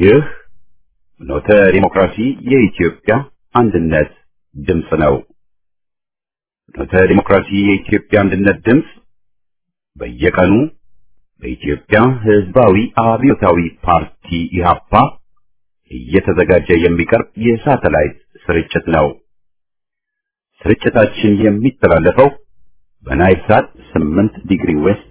ይህ ፍኖተ ዲሞክራሲ የኢትዮጵያ አንድነት ድምፅ ነው። ፍኖተ ዲሞክራሲ የኢትዮጵያ አንድነት ድምፅ በየቀኑ በኢትዮጵያ ሕዝባዊ አብዮታዊ ፓርቲ ኢህአፓ እየተዘጋጀ የሚቀርብ የሳተላይት ስርጭት ነው። ስርጭታችን የሚተላለፈው በናይል ሳት 8 ዲግሪ ዌስት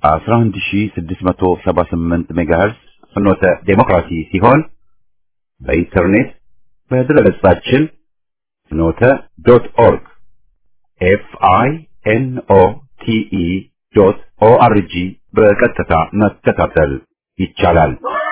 11678 ሜጋሄርስ ፍኖተ ዴሞክራሲ ሲሆን በኢንተርኔት በድረገጻችን ፍኖተ ዶት ኦርግ ኤፍ አይ ኤን ኦ ቲ ኢ ዶት ኦ አር ጂ በቀጥታ መከታተል ይቻላል።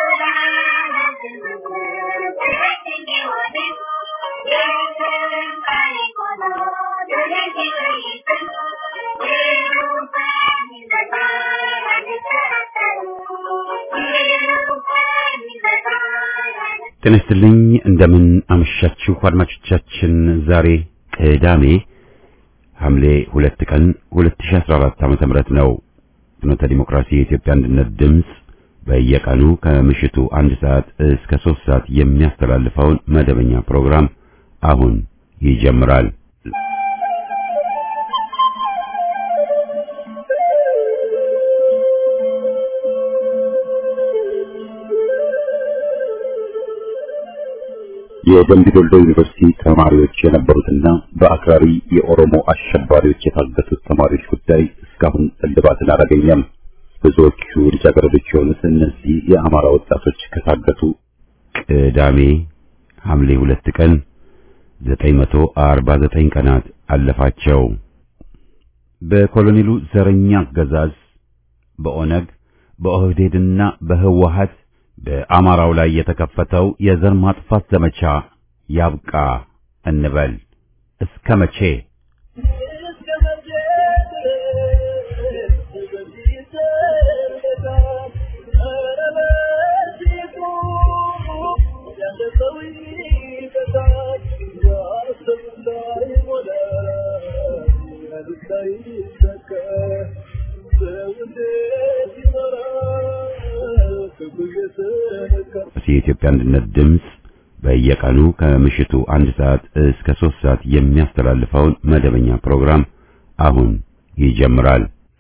ጤና ይስጥልኝ እንደምን አመሻችሁ አድማጮቻችን። ዛሬ ቅዳሜ ሐምሌ ሁለት ቀን 2014 ዓመተ ምህረት ነው። ፍኖተ ዲሞክራሲ የኢትዮጵያ አንድነት ድምፅ በየቀኑ ከምሽቱ አንድ ሰዓት እስከ ሶስት ሰዓት የሚያስተላልፈውን መደበኛ ፕሮግራም አሁን ይጀምራል። የደምቢ ዶሎ ዩኒቨርሲቲ ተማሪዎች የነበሩትና በአክራሪ የኦሮሞ አሸባሪዎች የታገቱት ተማሪዎች ጉዳይ እስካሁን እልባትን አላገኘም። ብዙዎቹ ልጃገረዶች የሆኑት እነዚህ የአማራ ወጣቶች ከታገቱ ቅዳሜ ሐምሌ ሁለት ቀን 949 ቀናት አለፋቸው። በኮሎኔሉ ዘረኛ አገዛዝ በኦነግ በኦህዴድና በህወሀት በአማራው ላይ የተከፈተው የዘር ማጥፋት ዘመቻ ያብቃ እንበል። እስከ መቼ? የኢትዮጵያ አንድነት ድምፅ በየቀኑ ከምሽቱ አንድ ሰዓት እስከ ሶስት ሰዓት የሚያስተላልፈውን መደበኛ ፕሮግራም አሁን ይጀምራል።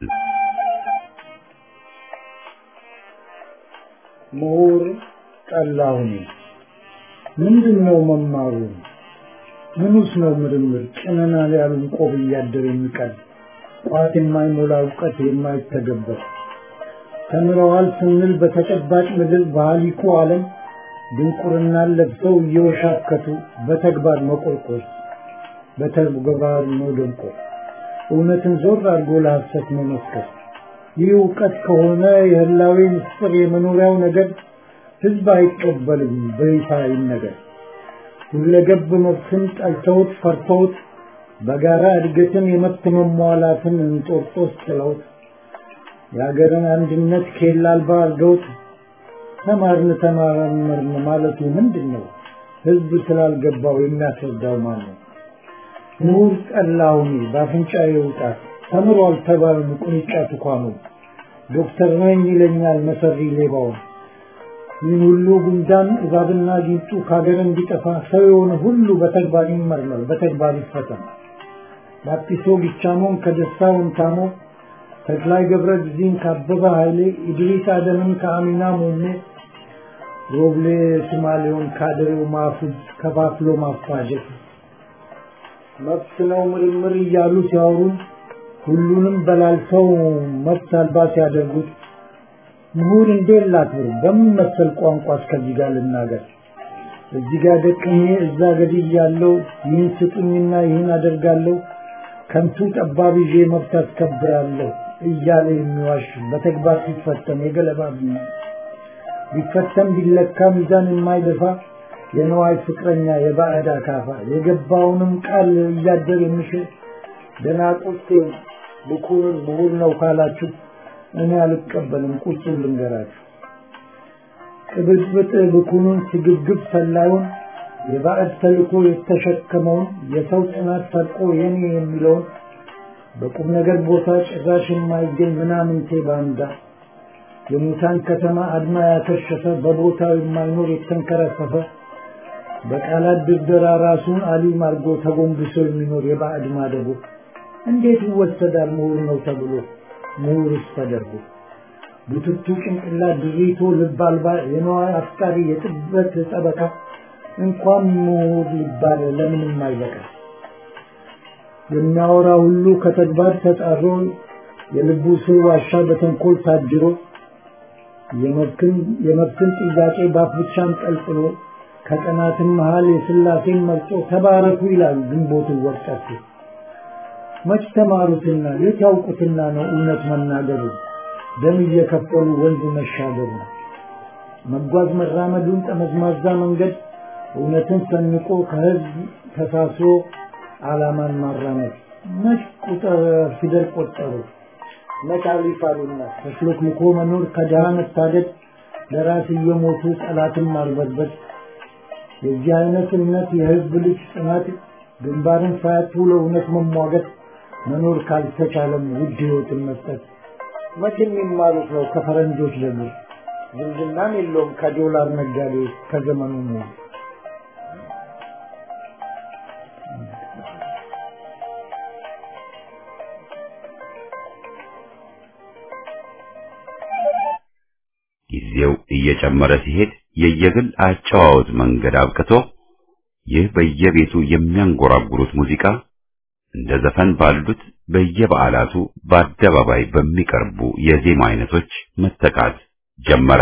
ምሁር ጠላሁኝ ምንድን ነው መማሩ? ምኑስ ነው ምርምር? ጭነናል ያሉን ቆብ እያደር የሚቀል ቋት የማይሞላ እውቀት የማይተገበር ተምረዋል ስንል በተጨባጭ ምድር በሃሊኮ ዓለም ድንቁርናን ለብሰው እየወሻከቱ በተግባር መቆርቆር በተግባር መደንቆር እውነትን ዞር አድርጎ ለሐሰት መመስከር ይህ እውቀት ከሆነ የህላዌ ምስጢር የመኖሪያው ነገር ህዝብ አይቀበልም በይፋ ይነገር ሁለገብ መብትን ጠልተውት ፈርተውት በጋራ እድገትን የመብት መሟላትን እንጦርጦስ ጥለውት የሀገርን አንድነት ኬላ አልባ አድርገውት ተማርን ተማረመርን ማለቱ ምንድን ነው? ህዝብ ስላልገባው የሚያስረዳው ማን ነው? ምሁር ጠላሁኝ በአፍንጫ የውጣት ተምሯል ተባልን ቁንጫ ትኳኑ ዶክተር ነኝ ይለኛል መሰሪ ሌባው ይህን ሁሉ ጉንዳን እባብና ጊንጡ ከሀገር እንዲጠፋ ሰው የሆነ ሁሉ በተግባር ይመርመር፣ በተግባር ይፈተን። ላጲሶ ጊቻሞን ከደስታ ወንታሞ ተክላይ ገብረ ጊዜን ከአበበ ኃይሌ ኢድሪስ አደምን ከአሚና ሞሜ ሮብሌ ሱማሌውን ካድሬው ማፉዝ ከፋፍሎ ማፋጀት መብት ነው ምርምር እያሉ ሲያወሩን ሁሉንም በላልተው መብት አልባ ሲያደርጉት ምሁር እንዴት ላክብር? በምን መሰል ቋንቋ እስከዚህ ጋር ልናገር? እዚህ ጋር ደቅኜ እዛ ገድል ያለው ይህን ስጡኝና ይህን አደርጋለሁ ከንቱ ጠባብ ይዤ መብት አስከብራለሁ እያለ የሚዋሽ በተግባር ሲፈተን የገለባ ቢፈተን ቢለካ ሚዛን የማይደፋ የነዋይ ፍቅረኛ የባዕድ አካፋ የገባውንም ቃል እያደር የሚሽር ደናቁርቴ ብኩርን ምሁር ነው ካላችሁ እኔ አልቀበልም። ቁጭን ልንገራችሁ ቅብጥብጥ ብኩኑን ስግብግብ ሰላዩን የባዕድ ተልኮ የተሸከመውን የሰው ጽናት ሰርቆ የኔ የሚለውን በቁም ነገር ቦታ ጭራሽ የማይገኝ ምናምንቴ ባንዳ የሙታን ከተማ አድማ ያከሸፈ በቦታው የማይኖር የተንከረፈፈ በቃላት ድርደራ ራሱን አሊም አድርጎ ተጎንብሶ የሚኖር የባዕድ ማደጎ እንዴት ይወሰዳል ምሁር ነው ተብሎ ምሁርስ ተደርጎ ቡትቱ ጭንቅላት ድሪቶ ልብ አልባ የነዋይ አፍቃሪ የጥበት ጠበቃ እንኳን ምሁር ሊባል ለምንም አይበቃ የሚያወራ ሁሉ ከተግባር ተጣሮ የልቡ ስር ዋሻ በተንኮል ታጅሮ የመብትን ጥያቄ ባፍ ብቻም ቀልጥሎ ከቀናትም መሃል የስላሴን መርጦ ተባረኩ ይላል ግንቦትን ወቅጠቱ መች ተማሩትና የት ያውቁትና ነው እውነት መናገሩ ደም እየከፈሉ ወንዝ መሻገሩ መጓዝ መራመዱን ጠመዝማዛ መንገድ እውነትን ሰንቆ ከህዝብ ተሳስሮ ዓላማን ማራመድ መች ቁጥር ፊደል ቆጠሩ መች አሊፍ አሉና ተሽሎክልኮ መኖር ከድሃ መታደድ ለራስ እየሞቱ ጠላትን ማርበድበድ የዚህ አይነት እምነት የህዝብ ልጅ ጽናት ግንባርን ሳያቱ ለእውነት መሟገት መኖር ካልተቻለም ውድ ህይወትን መስጠት መቼ የሚማሩት ነው ከፈረንጆች ደግሞ ዝምድናም የለውም ከዶላር ነጋዴ ከዘመኑ ነው ጊዜው እየጨመረ ሲሄድ የየግል አጨዋወት መንገድ አብቅቶ ይህ በየቤቱ የሚያንጎራጉሩት ሙዚቃ እንደ ዘፈን ባሉት በየበዓላቱ በአደባባይ በሚቀርቡ የዜማ አይነቶች መተካት ጀመረ።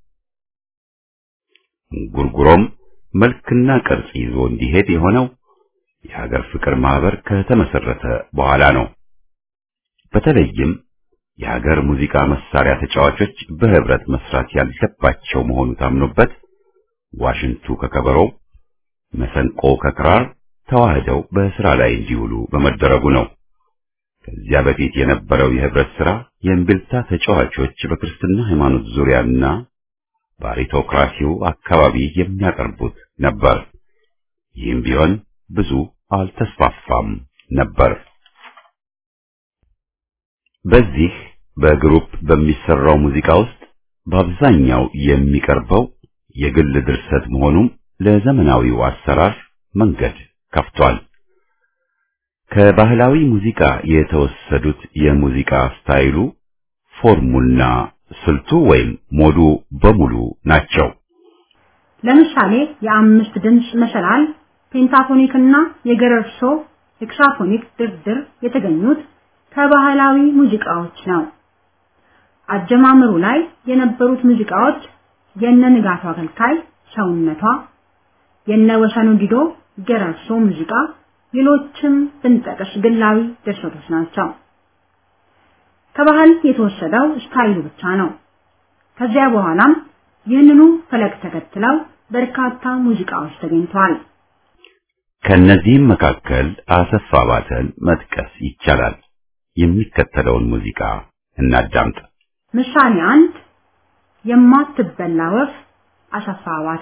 እንጉርጉሮም መልክና ቅርጽ ይዞ እንዲሄድ የሆነው የሀገር ፍቅር ማህበር ከተመሰረተ በኋላ ነው። በተለይም የሀገር ሙዚቃ መሳሪያ ተጫዋቾች በህብረት መስራት ያለባቸው መሆኑ ታምኖበት ዋሽንቱ ከከበሮው፣ መሰንቆ ከክራር ተዋህደው በስራ ላይ እንዲውሉ በመደረጉ ነው። ከዚያ በፊት የነበረው የህብረት ስራ የእምቢልታ ተጫዋቾች በክርስትና ሃይማኖት ዙሪያና በአሪቶክራሲው አካባቢ የሚያቀርቡት ነበር። ይህም ቢሆን ብዙ አልተስፋፋም ነበር። በዚህ በግሩፕ በሚሰራው ሙዚቃ ውስጥ በአብዛኛው የሚቀርበው የግል ድርሰት መሆኑም ለዘመናዊው አሰራር መንገድ ከፍቷል። ከባህላዊ ሙዚቃ የተወሰዱት የሙዚቃ ስታይሉ ፎርሙና ስልቱ ወይም ሞዱ በሙሉ ናቸው። ለምሳሌ የአምስት ድምፅ መሰላል፣ ፔንታፎኒክ እና የገረርሶ ሄክሳፎኒክ ድርድር የተገኙት ከባህላዊ ሙዚቃዎች ነው። አጀማመሩ ላይ የነበሩት ሙዚቃዎች የነ ንጋቱ አገልካይ ሰውነቷ፣ የነ ወሰኑ ዲዶ ገረርሶ ሙዚቃ፣ ሌሎችም ብንጠቅስ ግላዊ ድርሰቶች ናቸው። ከባህል የተወሰደው ስታይሉ ብቻ ነው። ከዚያ በኋላም ይህንኑ ፈለግ ተከትለው በርካታ ሙዚቃዎች ተገኝተዋል። ከነዚህም መካከል አሰፋ ባተን መጥቀስ ይቻላል። የሚከተለውን ሙዚቃ እናዳምጥ። ምሳሌ አንድ የማትበላ ወፍ አሰፋ ባተ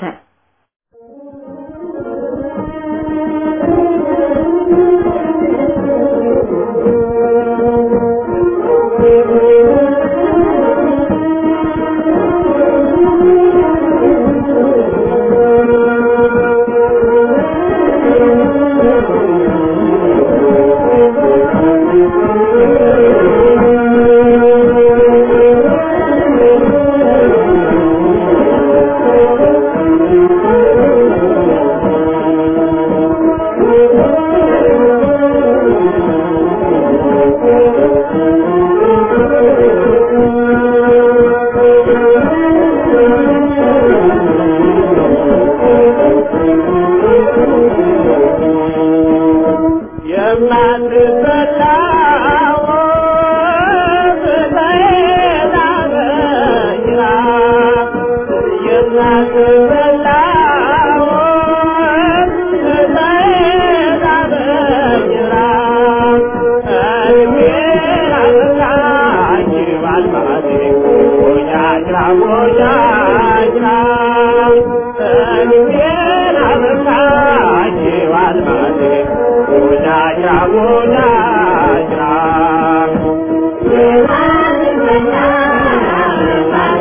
Yeah.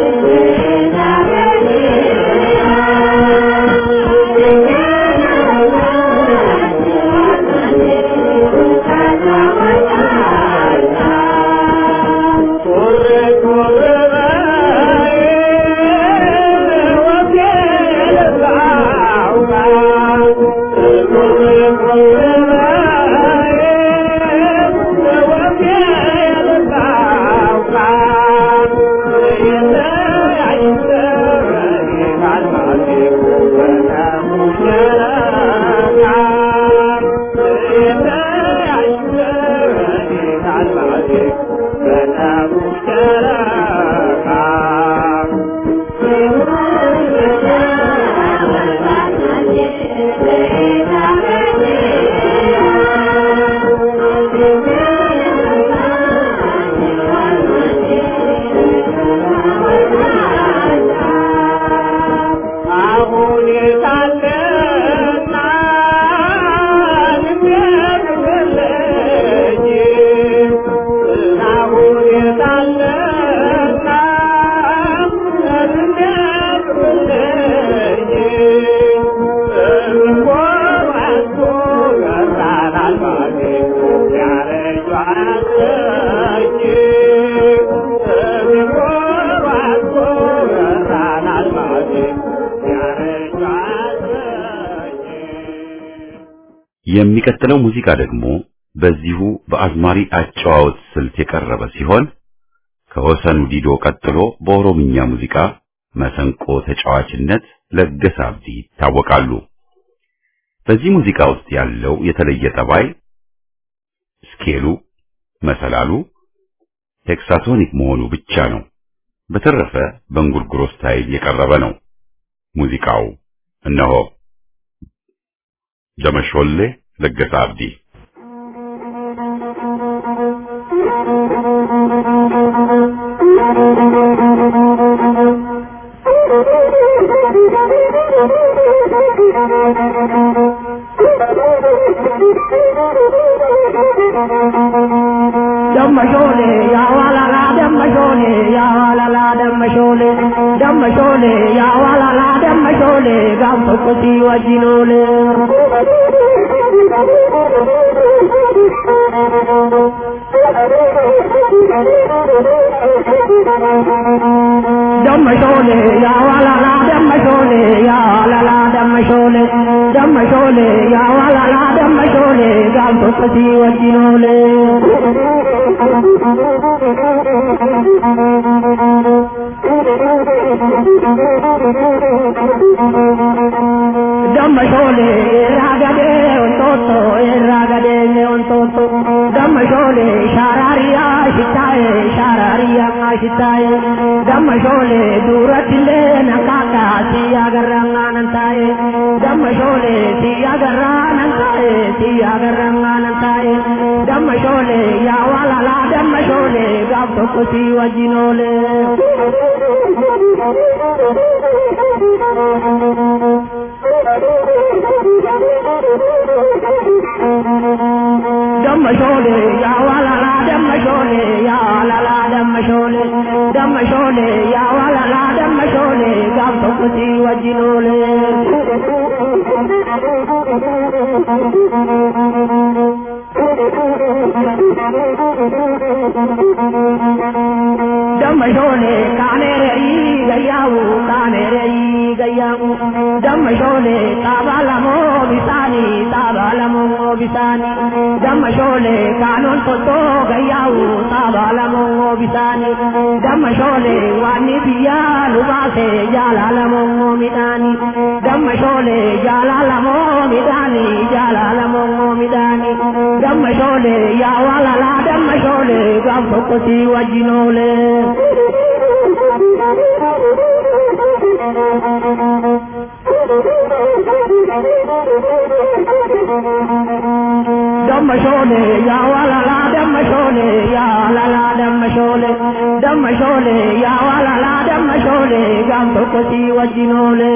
የሚቀጥለው ሙዚቃ ደግሞ በዚሁ በአዝማሪ አጨዋወት ስልት የቀረበ ሲሆን ከወሰኑ ዲዶ ቀጥሎ በኦሮምኛ ሙዚቃ መሰንቆ ተጫዋችነት ለገሰ አብዲ ይታወቃሉ። በዚህ ሙዚቃ ውስጥ ያለው የተለየ ጠባይ ስኬሉ፣ መሰላሉ ሄክሳቶኒክ መሆኑ ብቻ ነው። በተረፈ በእንጉርጉሮ ስታይል የቀረበ ነው። ሙዚቃው እነሆ ደመሾሌ ለገሰ አብዲ ደመሾሌ ያዋላላ ደመሾሌ ያዋላላ ደመሾሌ ደመሾሌ ያዋላላ ደመሾሌ ጋም tokkoti wajjinoole ደመሾሌ ያዋላላ ደመሾሌ ያዋላላ ደመሾሌ ደመሾሌ ያዋላላ ደመሾሌ ጋም tokkoti wajjinoole Dammashole ragade ontoto ragade ontoto Dammashole sharariya shitaye sharariya shitaye Dammashole duratille nakaka siya garanganantaye Dammashole siya garanganantaye siya garanganantaye Dammashole ya walala dammashole gab tokko si wajinole dammashole ya walala dammashole ya walala dammashole dammashole ya walala dammashole gam tokkoti wajinole dammashole kanereri gayyawu kanereri gayyawu dammashole tabalamo bisani tabalamo bisani dammashole kanon toto gayyawu tabalamo bisani dammashole wani biya lubase jalalamo midani dammashole jalalamo midani jalalamo midani dammashole ya walala dammashole gam tokkoti wajinole dammashole ya walala dammashole ya walala dammashole dammashole ya walala dammashole gam tokkoti wajinole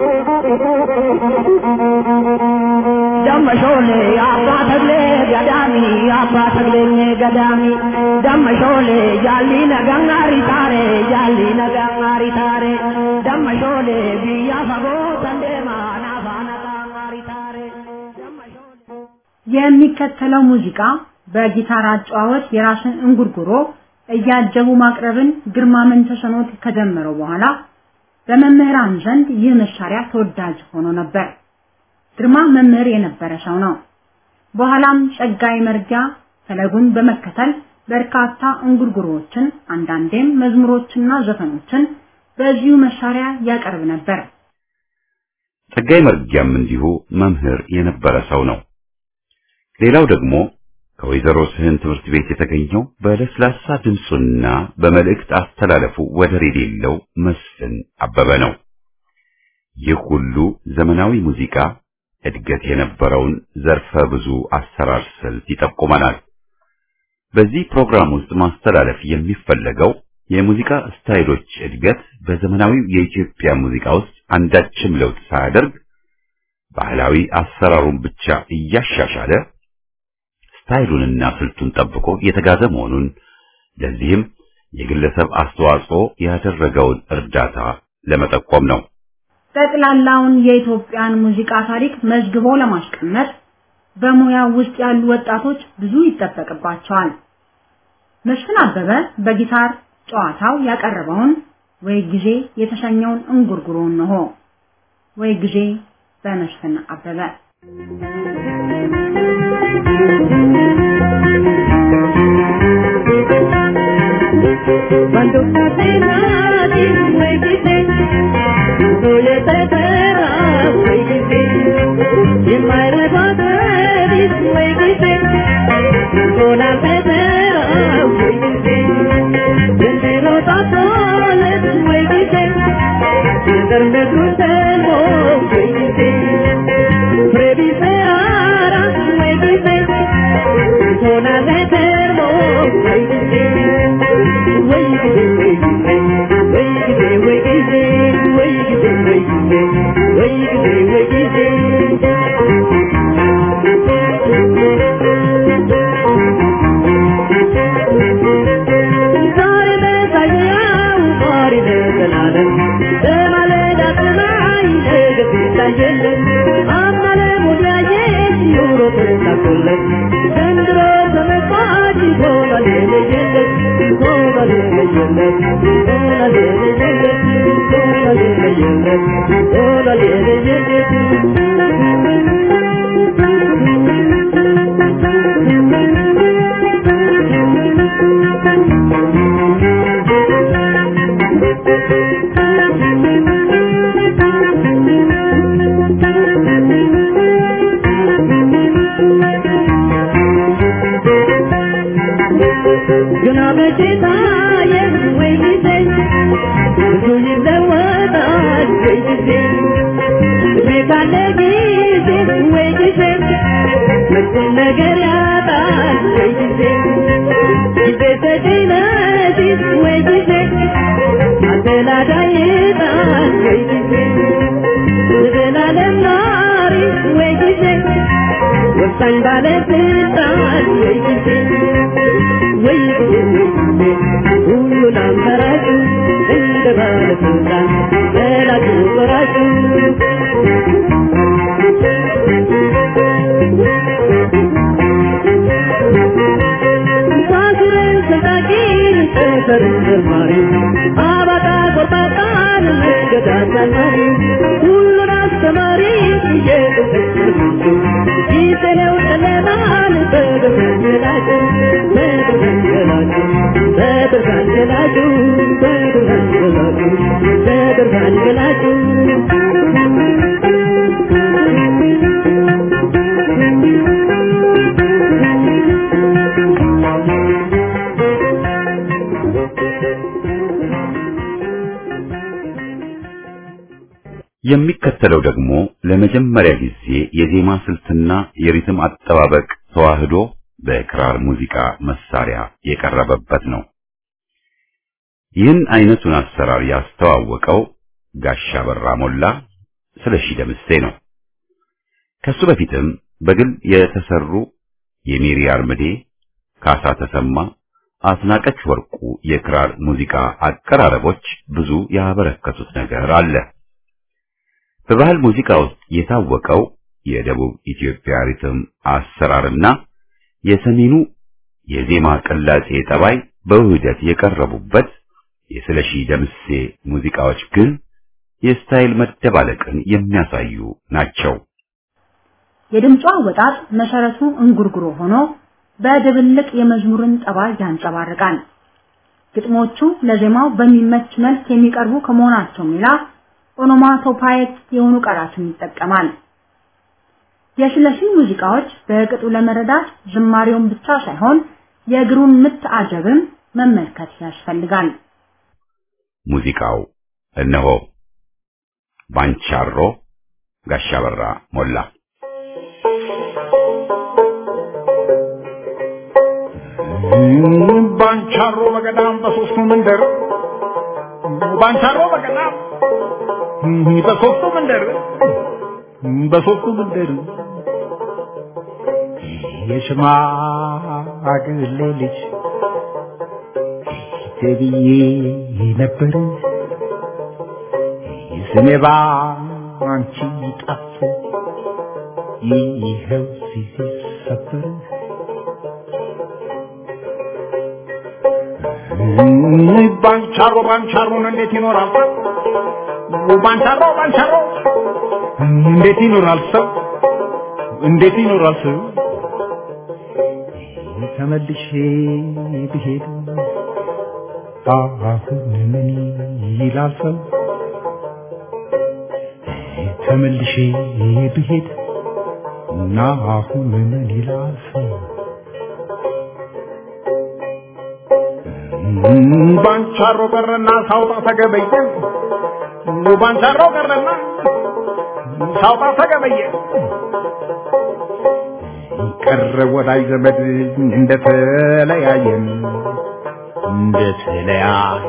dammashole ya fatale gadame daami damma shoole jaalli nagangaari taare jaalli nagangaari taare damma shoole biyya fagoo sandeema naafaana qaangaari taare damma shoole. የሚከተለው ሙዚቃ በጊታር አጨዋወት የራስን እንጉርጉሮ እያጀቡ ማቅረብን ግርማ መንተሰኖት ከጀመረው በኋላ በመምህራን ዘንድ ይህ መሳሪያ ተወዳጅ ሆኖ ነበር። ግርማ መምህር የነበረ ሰው ነው። በኋላም ጸጋይ መርጊያ ፈለጉን በመከተል በርካታ እንጉርጉሮዎችን አንዳንዴም መዝሙሮችና ዘፈኖችን በዚሁ መሳሪያ ያቀርብ ነበር። ጸጋይ መርጊያም እንዲሁ መምህር የነበረ ሰው ነው። ሌላው ደግሞ ከወይዘሮ ስህን ትምህርት ቤት የተገኘው በለስላሳ ድምፁና በመልእክት አስተላለፉ ወደር የሌለው መስፍን አበበ ነው። ይህ ሁሉ ዘመናዊ ሙዚቃ እድገት የነበረውን ዘርፈ ብዙ አሰራር ስልት ይጠቁመናል። በዚህ ፕሮግራም ውስጥ ማስተላለፍ የሚፈለገው የሙዚቃ ስታይሎች እድገት በዘመናዊው የኢትዮጵያ ሙዚቃ ውስጥ አንዳችም ለውጥ ሳያደርግ ባህላዊ አሰራሩን ብቻ እያሻሻለ ስታይሉንና ስልቱን ጠብቆ የተጋዘ መሆኑን ለዚህም የግለሰብ አስተዋጽኦ ያደረገውን እርዳታ ለመጠቆም ነው። ጠቅላላውን የኢትዮጵያን ሙዚቃ ታሪክ መዝግቦ ለማስቀመጥ በሙያው ውስጥ ያሉ ወጣቶች ብዙ ይጠበቅባቸዋል። መስፍን አበበ በጊታር ጨዋታው ያቀረበውን ወይ ጊዜ የተሰኘውን እንጉርጉሮ ነው። ወይ ጊዜ በመስፍን አበበ Cuando cadena me quise, soy etera, me quise, y me rebates, me quise, con la etera, me quise, desde los atoles, me quise, desde el crucero, me quise, previsera, me quise, con la etera, me quise, ዘንድሮ ተመጣጭ ሆኗል የለየለት ሆኗል የለየለት ሆኗል የለየለት ሆኗል የለየለት ሆኗል የለየለት ግና በጌታዬ ወይ ጊዜ ብዙ ይለወጣል ወይ ጊዜ እድሜ ካለ ጊዜ ወይ ጊዜ መጥፎን ነገር ያጣል ወይ ጊዜ ጊዜ ተጭነሽ ወይ ጊዜ አደላዳይ ይጣል ወይ ጊዜ ዘላለም ኗሪ ወይ ጊዜ ወሳኝ ባለስልጣን ወይ ጊዜ ወይ ሁሉን አማራጭ እንደ ባለስልጣን በላጩ ቆራጩ ሳስረን ሰጣቂን ጠፈርን ዘማሪ አባጣ ቆርጣጣን መንገድ አሳማሪ ሁሉን አስተማሪ እየቁጥር ጊዜው ጨለማን በብርሃን ገላጭ በብርሃን ገላጭ በብርሃን ገላጭ በብርሃን ገላጭ በብርሃን ገላጭ የሚከተለው ደግሞ ለመጀመሪያ ጊዜ የዜማ ስልትና የሪትም አጠባበቅ ተዋህዶ በክራር ሙዚቃ መሳሪያ የቀረበበት ነው። ይህን አይነቱን አሰራር ያስተዋወቀው ጋሻ በራ ሞላ ስለሺ ደምሴ ነው። ከሱ በፊትም በግል የተሰሩ የሜሪ አርምዴ፣ ካሳ ተሰማ፣ አስናቀች ወርቁ የክራር ሙዚቃ አቀራረቦች ብዙ ያበረከቱት ነገር አለ። በባህል ሙዚቃ ውስጥ የታወቀው የደቡብ ኢትዮጵያ ሪትም አሰራርና የሰሜኑ የዜማ ቅላጼ ጠባይ በውህደት የቀረቡበት የስለሺ ደምሴ ሙዚቃዎች ግን የስታይል መደባለቅን የሚያሳዩ ናቸው። የድምጿ አወጣጥ መሰረቱ እንጉርጉሮ ሆኖ በድብልቅ የመዝሙርን ጠባይ ያንጸባርቃል። ግጥሞቹ ለዜማው በሚመች መልክ የሚቀርቡ ከመሆናቸው ሌላ ኦኖማቶፓይክ የሆኑ ቃላትን ይጠቀማል። የስለሺ ሙዚቃዎች በቅጡ ለመረዳት ዝማሬውን ብቻ ሳይሆን የእግሩን ምት አጀብም መመልከት ያስፈልጋል። ሙዚቃው እነሆ ባንቻሮ ጋሻ በራ ሞላ ባንቻሮ በገዳም በሶስቱ መንደር ባንቻሮ በገዳም በሶስቱ መንደር በሶስቱ መንደር የሽማግሌ ልጅ ተብዬ ነበር ስሜ ባንቺ ጠፍቶ ይኸው ሲሰበር ባንቻሮ ባንቻሮን እንዴት ይኖራል ሰው? ባንቻሮ ባንቻሮ እንዴት ይኖራል ሰው? እንዴት ይኖራል ሰው? ተመልሼ ብሄድ አሁን ምን ይላል ሰው? ተመልሼ ብሄድ እና አሁን ምን ይላል ሰው? ባንቻሮ ቀረና ሳውጣ ተገበየ ባንቻሮ ቀረና ሳውጣ ተገበየ ቀረ ወዳጅ ዘመድ እንደተለያየን እንደተለያየ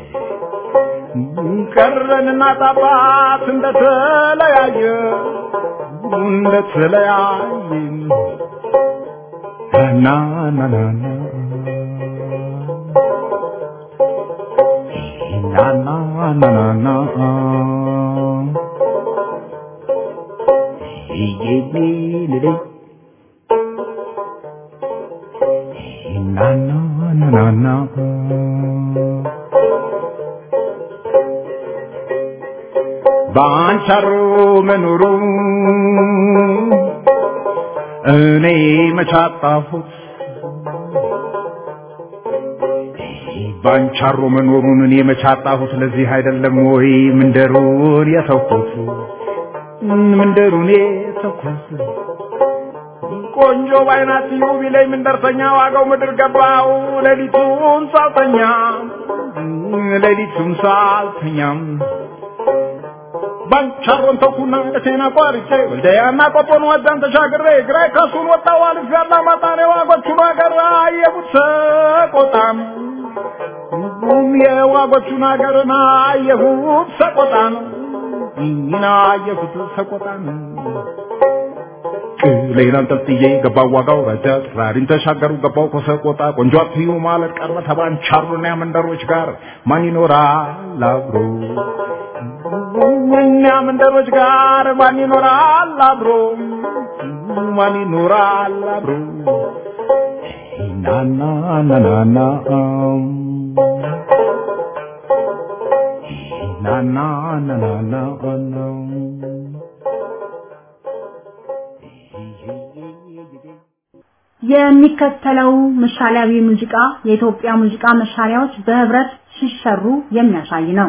ቀረንና ጣባት እንደተለያየ እንደተለያየ ና ና ና ና na na na na na Ye me le le na na na na na ባንቻሮ መኖሩ እኔ መቻጣሁት ባንቻሮ መኖሩን እኔ መቻጣሁት ለዚህ አይደለም ወይ ምንደሩን የተውኩት ምንደሩን የተውኩት ቆንጆ ባይናት ይሁ ቢለኝ ምንደርሰኛ ዋጋው ምድር ገባው ሌሊቱን ሳልተኛ ሌሊቱን ሳልተኛም ባንቻሮን ተኩና ደሴና ቋርጬ ወልደያና ቆጦን ወዛን ተሻግሬ ግራይ ከሱን ወጣው አልፍ ያላ ማጣኔ ዋጎቹን አገር አየቡት ሰቆጣም የዋጎቹን አገርና አየሁት ሰቆጣን ይህን አየሁት ሰቆጣን ቅሌን አንጠልጥዬ ገባው ዋጋው ረጃ ጥራሪን ተሻገሩ ገባው ከሰቆጣ ቆንጆ አትዩ ማለት ቀረ ተባንቻሩና መንደሮች ጋር ማን ይኖራል አብሮ እኛ መንደሮች ጋር ማን ይኖራል አብሮ ማን ይኖራል አብሮ ናና ናናና ናና ናናና የሚከተለው ምሳሌያዊ ሙዚቃ የኢትዮጵያ ሙዚቃ መሳሪያዎች በህብረት ሲሰሩ የሚያሳይ ነው።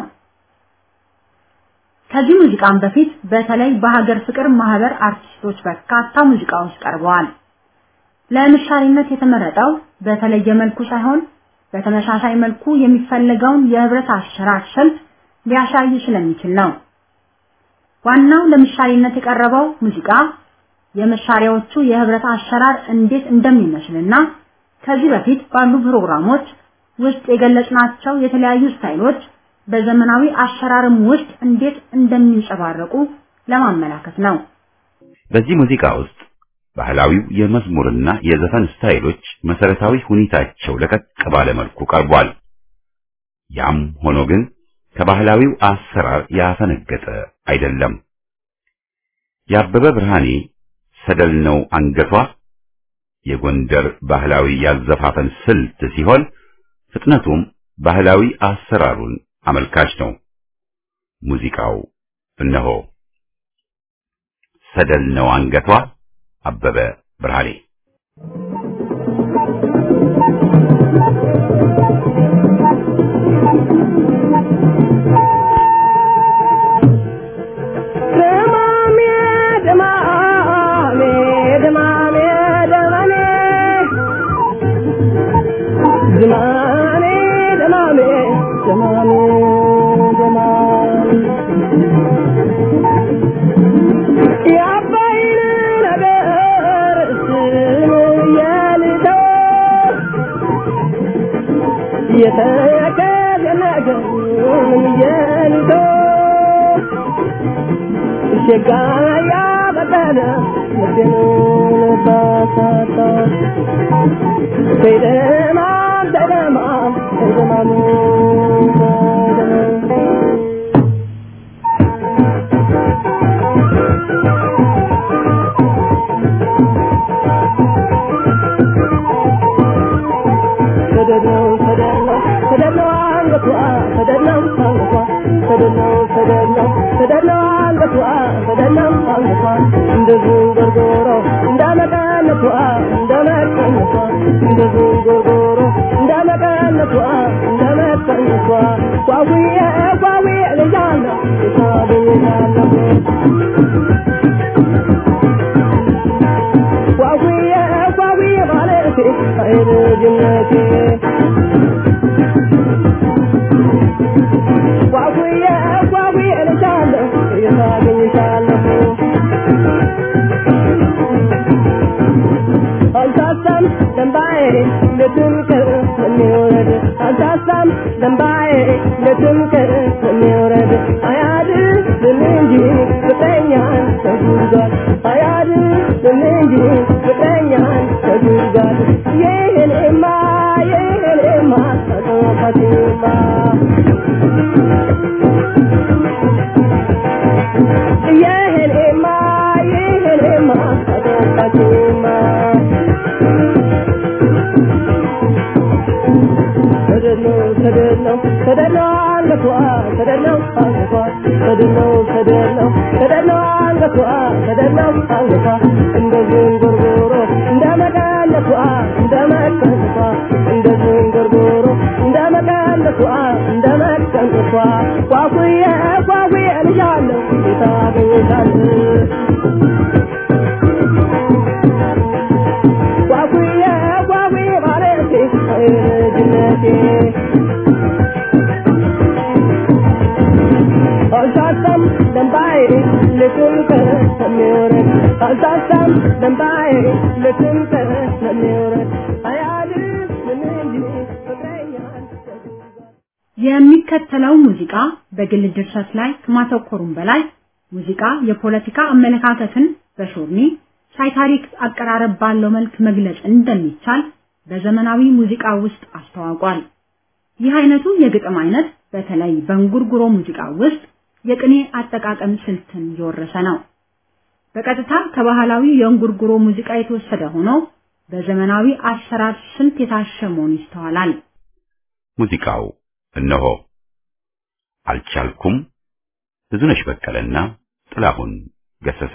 ከዚህ ሙዚቃም በፊት በተለይ በሀገር ፍቅር ማህበር አርቲስቶች በርካታ ሙዚቃዎች ቀርበዋል። ለምሳሌነት የተመረጠው በተለየ መልኩ ሳይሆን በተመሳሳይ መልኩ የሚፈለገውን የህብረት አሰራር ስልት ሊያሳይ ስለሚችል ነው። ዋናው ለምሳሌነት የቀረበው ሙዚቃ የመሳሪያዎቹ የህብረት አሰራር እንዴት እንደሚመስልና ከዚህ በፊት ባሉ ፕሮግራሞች ውስጥ የገለጽናቸው የተለያዩ ስታይሎች በዘመናዊ አሰራርም ውስጥ እንዴት እንደሚንጸባረቁ ለማመላከት ነው። በዚህ ሙዚቃ ውስጥ ባህላዊው የመዝሙርና የዘፈን ስታይሎች መሰረታዊ ሁኔታቸው ለቀቅ ባለ መልኩ ቀርቧል። ያም ሆኖ ግን ከባህላዊው አሰራር ያፈነገጠ አይደለም። የአበበ ብርሃኔ ሰደል ነው አንገቷ የጎንደር ባህላዊ ያዘፋፈን ስልት ሲሆን ፍጥነቱም ባህላዊ አሰራሩን አመልካች ነው። ሙዚቃው እነሆ ሰደል ነው አንገቷ አበበ ብርሃኔ ደማሜ ደማሜ ደማሜ ደማሜ ዝማሜ ደማሜ ደማሜ ደማሜ የአባይን ነገር ስም የልተው የተከዘ ነገር የልተው ሸጋ ያበቀለ ልቤን ባሳታ ሰይደማም ሰይደማም ሰይደማም ሰደድነው ሰደድነው ሰደድነው አንገቷ ሰደድነው አንገቷ ሰደድነው ሰደድነው ሰደድነው አንገቷ ሰደድነው አንገቷ እንደ ዝንጎርጎሮ እንዳመቀነቷ እንደመቀነቷ እንደ ዝንጎርጎሮ እንዳመቀነቷ እንደመቀነቷ ጓጉዬ ጓጉዬ ልጃለሁ የታገኛለሁ ጓጉዬ ጓጉዬ ማለቴ አይልጅነቴ ጓጉዬ ጓጉዬ ልጃለሁ የታገኝሻለሁ አልሳሳም ደንባዬ ለትምክር የሚወረድ አልሳሳም ደንባዬ ለትምክር የሚወረድ አያድንም እንጂ ፍቅረኛን ተጉዟል አያድንም እንጂ ፍቅረኛን ተጉዟል ይህንማ ይህንማ ተጠፋትማ ይህንማ ይህንማ ተጠፋትማ ሰደድነው ሰደድነው ሰደድነው አንገቷ ሰደድነው አንገቷ ሰደድነው ሰደድነው ሰደድነው አንገቷ ሰደድነው አንገቷ እንደ ዝንጉርጉሮ እንደ መቀነቷ እንደ መቀነቷ እንደ ዝንጉርጉሮ እንደ መቀነቷ እንደ መቀነቷ ጓጉዬ ጓጉዬ ልጃለሁ የታገኝሻለሁ ጓጉዬ ጓጉዬ ማለቴ ልጅነቴ አልሳሳም ደንባዬ ልትምክር ስለሚወረድ አልሳሳም ደንባዬ ልትምክር ስለሚወረድ አያድንም እንጂ ፍቅረኛን ተጉዟል የሚከተለው ሙዚቃ በግል ድርሰት ላይ ከማተኮሩም በላይ ሙዚቃ የፖለቲካ አመለካከትን በሾርኒ ሳይታሪክ አቀራረብ ባለው መልክ መግለጽ እንደሚቻል በዘመናዊ ሙዚቃ ውስጥ አስተዋውቋል። ይህ አይነቱ የግጥም አይነት በተለይ በእንጉርጉሮ ሙዚቃ ውስጥ የቅኔ አጠቃቀም ስልትን የወረሰ ነው። በቀጥታ ከባህላዊ የእንጉርጉሮ ሙዚቃ የተወሰደ ሆኖ በዘመናዊ አሰራር ስልት የታሸ መሆኑ ይስተዋላል። ሙዚቃው እነሆ አልቻልኩም ብዙነሽ በቀለና ጥላሁን ገሰሰ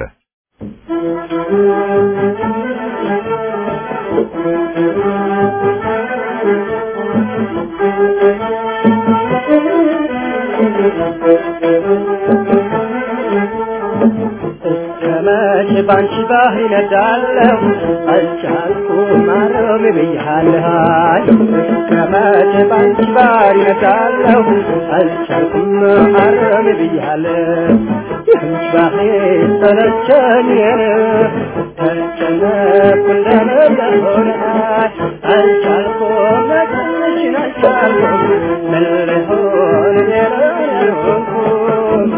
እስከመቼ ባንቺ ባህር ይነዳለሁ አልቻልኩም ማረም ብያለሁ እስከመቼ ባንቺ ባህር ይነዳለሁ አልቻልኩም ማረም ብያለሁ ይህች ባህር ሰለቸኝ ተጨነኩ እንደነበረ አልቻልኩም መጠንሽን አልቻልኩም ምን ልሆን የለሆንኩም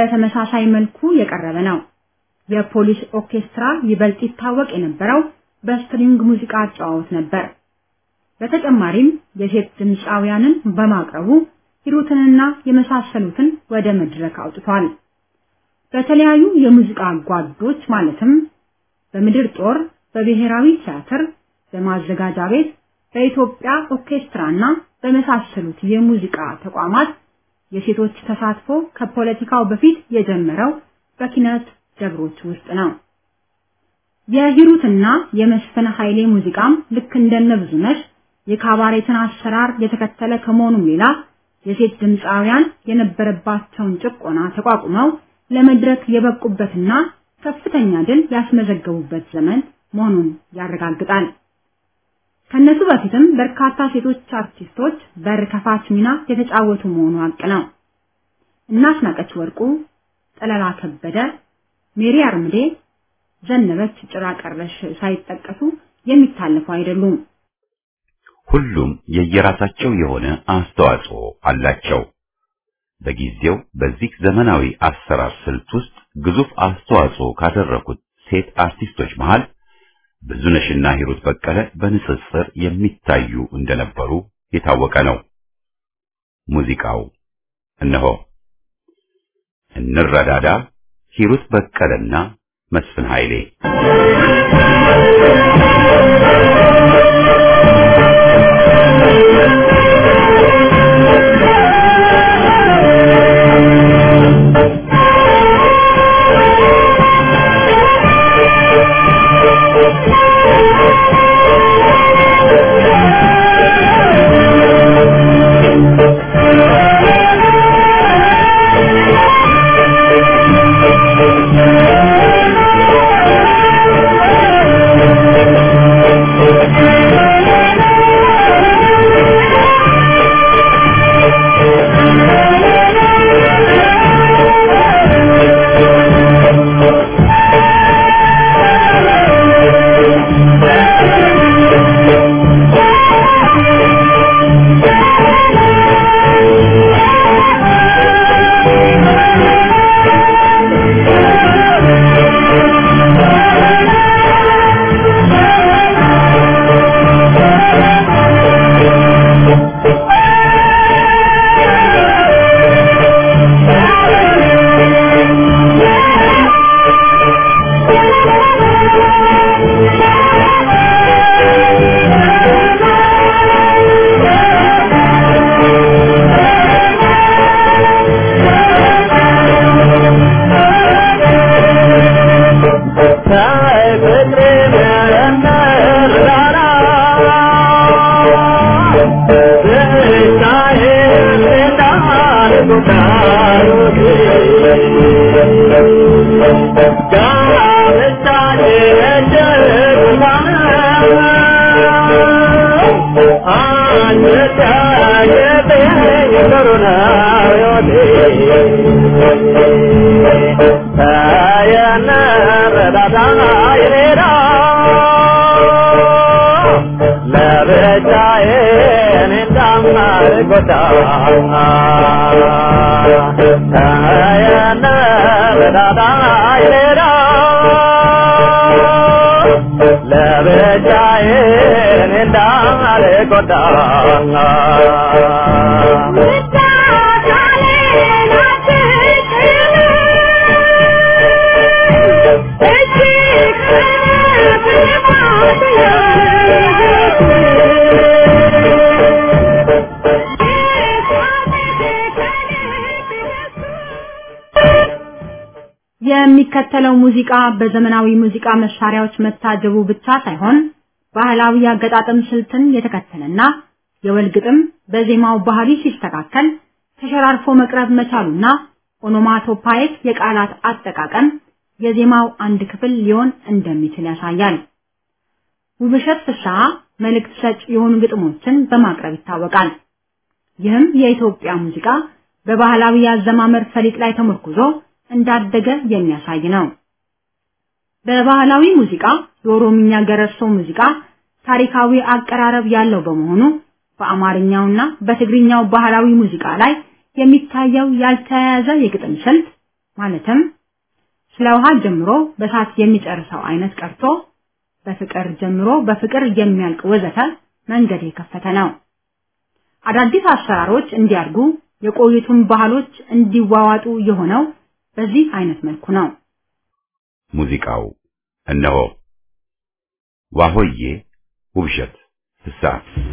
በተመሳሳይ መልኩ የቀረበ ነው። የፖሊስ ኦርኬስትራ ይበልጥ ይታወቅ የነበረው በስትሪንግ ሙዚቃ አጨዋወት ነበር። በተጨማሪም የሴት ድምፃውያንን በማቅረቡ ሂሩትንና የመሳሰሉትን ወደ መድረክ አውጥቷል። በተለያዩ የሙዚቃ ጓዶች ማለትም በምድር ጦር፣ በብሔራዊ ቲያትር፣ በማዘጋጃ ቤት፣ በኢትዮጵያ ኦርኬስትራና በመሳሰሉት የሙዚቃ ተቋማት የሴቶች ተሳትፎ ከፖለቲካው በፊት የጀመረው በኪነት ደብሮች ውስጥ ነው። የሂሩትና የመስፍን ኃይሌ ሙዚቃም ልክ እንደነ ብዙነሽ የካባሬትን አሰራር የተከተለ ከመሆኑም ሌላ የሴት ድምፃውያን የነበረባቸውን ጭቆና ተቋቁመው ለመድረክ የበቁበትና ከፍተኛ ድል ያስመዘገቡበት ዘመን መሆኑን ያረጋግጣል። ከነሱ በፊትም በርካታ ሴቶች አርቲስቶች በር ከፋች ሚና የተጫወቱ መሆኑ ሀቅ ነው። እናስናቀች ወርቁ፣ ጠለላ ከበደ፣ ሜሪ አርምዴ፣ ዘነበች ጭራ ቀረሽ ሳይጠቀሱ የሚታለፉ አይደሉም። ሁሉም የየራሳቸው የሆነ አስተዋጽኦ አላቸው። በጊዜው በዚህ ዘመናዊ አሰራር ስልት ውስጥ ግዙፍ አስተዋጽኦ ካደረጉት ሴት አርቲስቶች መሃል ብዙነሽና ሂሩት በቀለ በንጽጽር የሚታዩ እንደነበሩ የታወቀ ነው። ሙዚቃው እነሆ እንረዳዳ፣ ሂሩት በቀለና መስፍን ኃይሌ የሚከተለው ሙዚቃ በዘመናዊ ሙዚቃ መሳሪያዎች መታጀቡ ብቻ ሳይሆን ባህላዊ አገጣጠም ስልትን የተከተለና የወል ግጥም በዜማው ባህሪ ሲስተካከል ተሸራርፎ መቅረብ መቻሉና ኦኖማቶፓይክ የቃላት አጠቃቀም የዜማው አንድ ክፍል ሊሆን እንደሚችል ያሳያል። ውብሸት ፍስሐ መልእክት ሰጭ የሆኑ ግጥሞችን በማቅረብ ይታወቃል። ይህም የኢትዮጵያ ሙዚቃ በባህላዊ የአዘማመር ፈሊጥ ላይ ተመርኩዞ እንዳደገ የሚያሳይ ነው። በባህላዊ ሙዚቃ የኦሮምኛ ገረሶ ሙዚቃ ታሪካዊ አቀራረብ ያለው በመሆኑ በአማርኛውና በትግርኛው ባህላዊ ሙዚቃ ላይ የሚታየው ያልተያያዘ የግጥም ስልት ማለትም ስለ ውሃ ጀምሮ በሳት የሚጨርሰው አይነት ቀርቶ በፍቅር ጀምሮ በፍቅር የሚያልቅ ወዘተ መንገድ የከፈተ ነው። አዳዲስ አሰራሮች እንዲያድጉ የቆዩቱን ባህሎች እንዲዋዋጡ የሆነው በዚህ አይነት መልኩ ነው። ሙዚቃው እነሆ ዋሆዬ ውብሸት ፍስሐ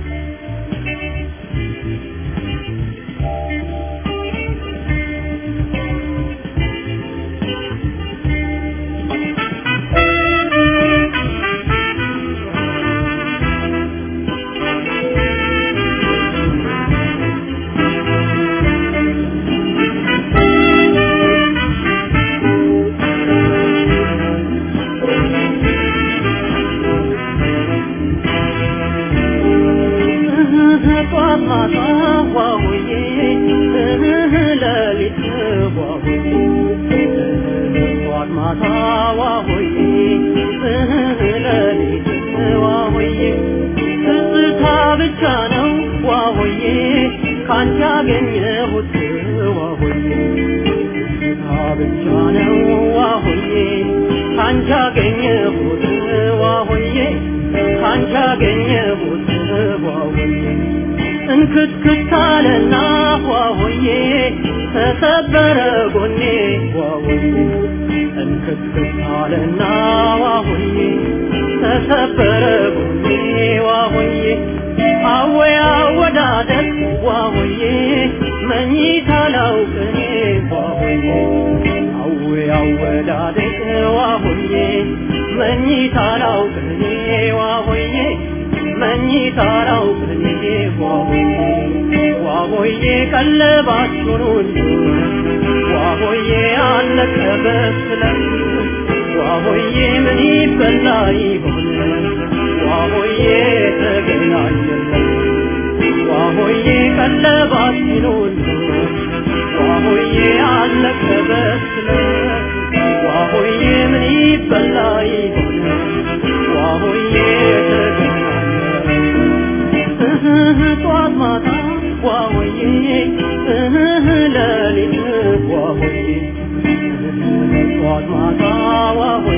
እንክትክታለና ዋሆዬ ተሰበረ ጎኔ ዋሆዬ እንክትክታለና ዋሆዬ ተሰበረ ጎኔ ዋሆዬ አወይ አወዳደቅ ዋሆዬ መኝታ ላውቅኔ ዋሆዬ አወይ አወዳደቅ ዋሆዬ መኝታ ላውቅኔ ዋሆዬ መኝታ ላውቅኔ ዋሆዬ ዋሆዬ ቀለባችሁን ሁሉ ዋሆዬ አለቀ በስለት ዋሆዬ ምን ይበላ ይሆን ዋሆዬ ተገናኘለን ዋሆዬ ቀለባችን ሁሉ ዋሆዬ አለቀ በስለት ዋሆዬ ምን ይበላ ይሆን ዋሆዬ ተገናኘለን ጧት ማታ ዋሆዬ ሌሊት ዋሆዬ ጧት ማታ ዋሆዬ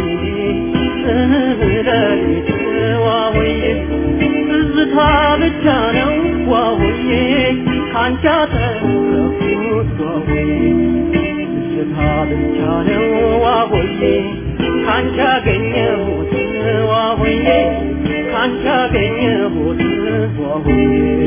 ሌሊት ዋሆዬ ትዝታ ብቻ ነው ዋሆዬ ካንቺ አተረፍኩት ዋሆዬ ትዝታ ብቻ ነው ዋሆዬ ካንቺ አገኘሁት ዋሆዬ ካንቺ አገኘሁት ዋሆዬ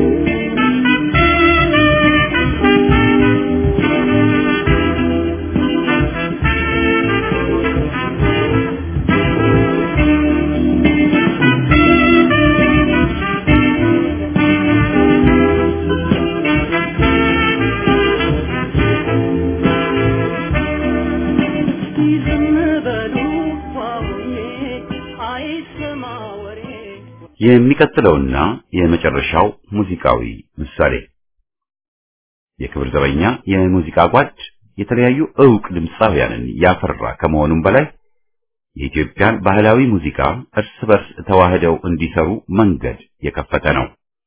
የሚቀጥለውና የመጨረሻው ሙዚቃዊ ምሳሌ የክብር ዘበኛ የሙዚቃ ጓድ የተለያዩ ዕውቅ ድምፃውያንን ያፈራ ከመሆኑም በላይ የኢትዮጵያን ባህላዊ ሙዚቃ እርስ በርስ ተዋህደው እንዲሰሩ መንገድ የከፈተ ነው።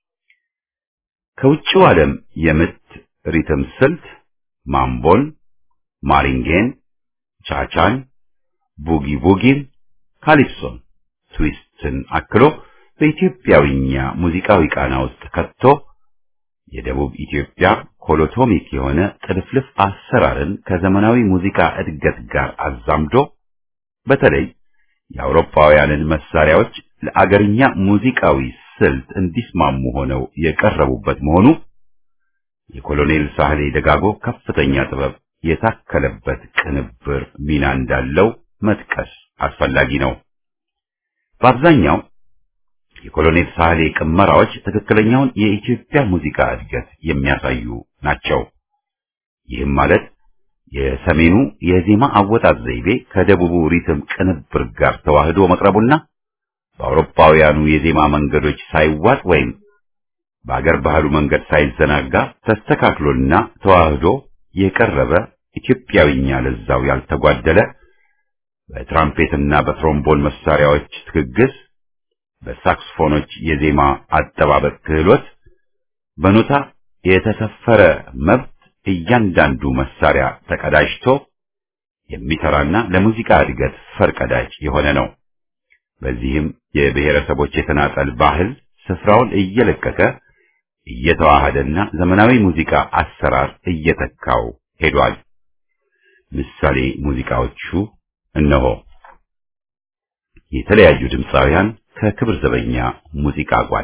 ከውጭው ዓለም የምት ሪትም ስልት ማምቦን፣ ማሪንጌን፣ ቻቻን፣ ቡጊ ቡጊን፣ ካሊፕሶን፣ ትዊስትን አክሎ በኢትዮጵያዊኛ ሙዚቃዊ ቃና ውስጥ ከቶ የደቡብ ኢትዮጵያ ኮሎቶሚክ የሆነ ጥልፍልፍ አሰራርን ከዘመናዊ ሙዚቃ እድገት ጋር አዛምዶ በተለይ የአውሮፓውያንን መሳሪያዎች ለአገርኛ ሙዚቃዊ ስልት እንዲስማሙ ሆነው የቀረቡበት መሆኑ የኮሎኔል ሳህሌ ደጋጎ ከፍተኛ ጥበብ የታከለበት ቅንብር ሚና እንዳለው መጥቀስ አስፈላጊ ነው። በአብዛኛው የኮሎኔል ሳህሌ ቅመራዎች ትክክለኛውን የኢትዮጵያ ሙዚቃ እድገት የሚያሳዩ ናቸው። ይህም ማለት የሰሜኑ የዜማ አወጣጥ ዘይቤ ከደቡቡ ሪትም ቅንብር ጋር ተዋህዶ መቅረቡና በአውሮፓውያኑ የዜማ መንገዶች ሳይዋጥ ወይም በአገር ባህሉ መንገድ ሳይዘናጋ ተስተካክሎና ተዋህዶ የቀረበ ኢትዮጵያዊኛ ለዛው ያልተጓደለ በትራምፔትና በትሮምቦን መሳሪያዎች ትግግዝ በሳክስፎኖች የዜማ አጠባበቅ ክህሎት በኖታ የተሰፈረ መብት እያንዳንዱ መሳሪያ ተቀዳጅቶ የሚሰራና ለሙዚቃ እድገት ፈርቀዳጅ የሆነ ነው። በዚህም የብሔረሰቦች የተናጠል ባህል ስፍራውን እየለቀቀ እየተዋሃደና ዘመናዊ ሙዚቃ አሰራር እየተካው ሄዷል። ምሳሌ ሙዚቃዎቹ እነሆ። የተለያዩ ድምፃውያን ከክብር ዘበኛ ሙዚቃ ጓድ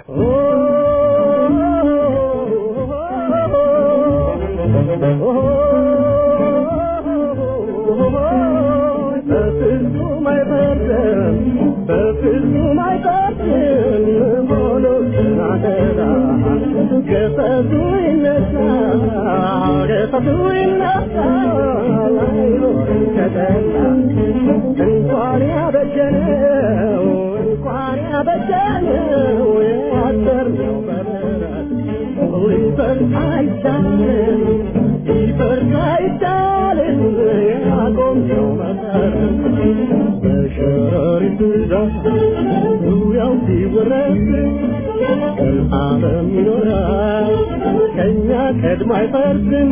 እንኳን ያበጀነው እንኳን ያበጀነው ያሰርነው በምሕረት ሊፈርስ አይቻልም ሊፈርስ አይቻልም ያቆምነው መሰረት በሸረሪት ብዛት ዙሪያው ሲወረስ ዘላለም ይኖራል ከእኛ ቀድሞ አይፈርስም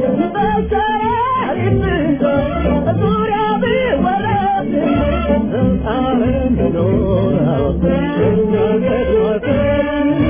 በሸረሪት ብዛት ዙሪያው ቢወረስ ዘላለም ይኖራል ከእኛ ቀድሞ አይፈርስም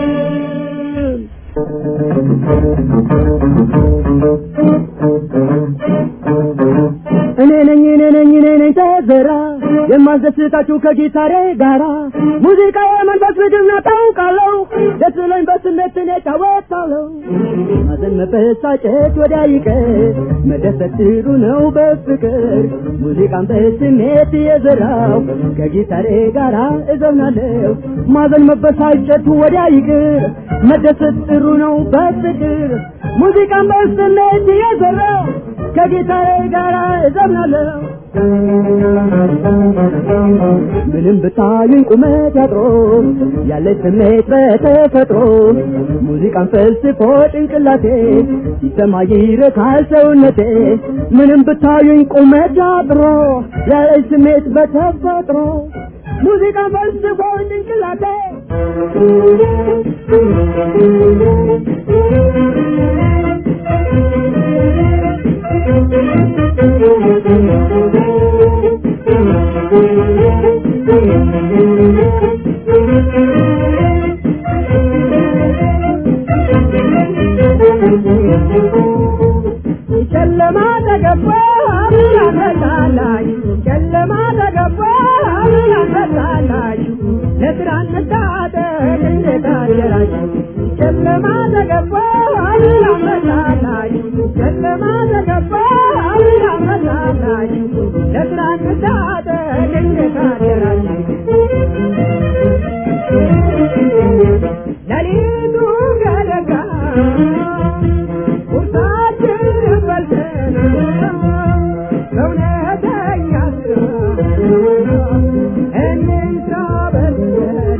እኔ ነኝ እኔ ነኝ እኔ ነኝ ተዘራ የማስደስታችሁ ከጊታሬ ጋራ ሙዚቃ የመንፈስ ምግብ ነው ታውቃለሁ ደስ ብሎኝ በስሜት እኔ እጫወታለሁ ማዘን መበሳጨት ወዲያ ይቀር መደሰት ጥሩ ነው በፍቅር ሙዚቃን በስሜት የዘራው ከጊታሬ ጋራ እዘምናለሁ ማዘን መበሳጨት ወዲያ ይቅር መደሰት ጥሩ ነው በፍቅር ሙዚቃን በስሜት የዘራው ከጊታሬ ጋራ እዘምናለሁ ምንም ብታዩኝ ቁመት ያጥሮ ያለ ስሜት በተፈጥሮ ሙዚቃን ፈልስፎ ጭንቅላቴ ሲሰማ ይረካል ሰውነቴ ምንም ብታዩኝ ቁመት ያጥሮ ያለ ስሜት በተፈጥሮ ሙዚቃን ፈልስፎ ጭንቅላቴ ጨለማ ተገባ ብርሃን መጣላችሁ ጨለማ ተገባ ብርሃን መጣላችሁ ለስራ እንታጠቅ እንዴት አደራችሁ ጨለማ ተገባ ብርሃን መጣላችሁ ጨለማ ተገባ ብርሃን መጣላችሁ ለስራ እንታጠቅ እንዴት አደራችሁ ሌሊቱ ገደጋ ቁርሳችንን በልተን በእውነተኛ ስራ እንንሳ በልተን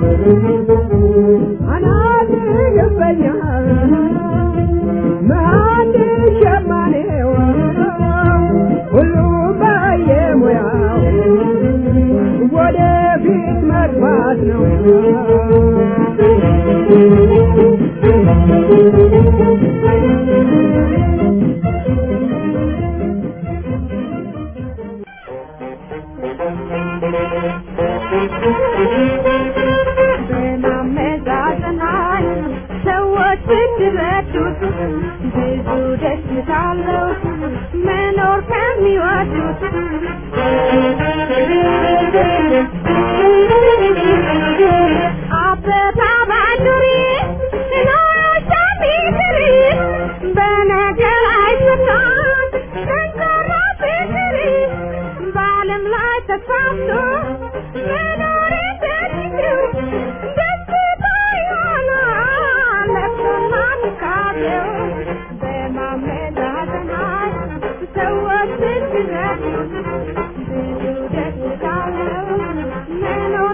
አናት ይገባኛል መሀንድ ሸማኔው ሁሉም በየሙያው ወደፊት መግባት ነው በማመዛዘናል ሰዎች ብትረዱት ብዙ ደስታ አለው መኖር ከሚወዱት አበባ ባንዱሪ ኖሮሻ ቢትሪ በነገር አይፈታም ጠንካራ ፍቅሪ በዓለም ላይ ተሳምቶ መኖር እንደሚችል ደስታ ይሆናል ለቅሶና ትካዜው በማመዛዘናል ሰዎች ስትረዱ ብዙ ደስታ አለው መኖር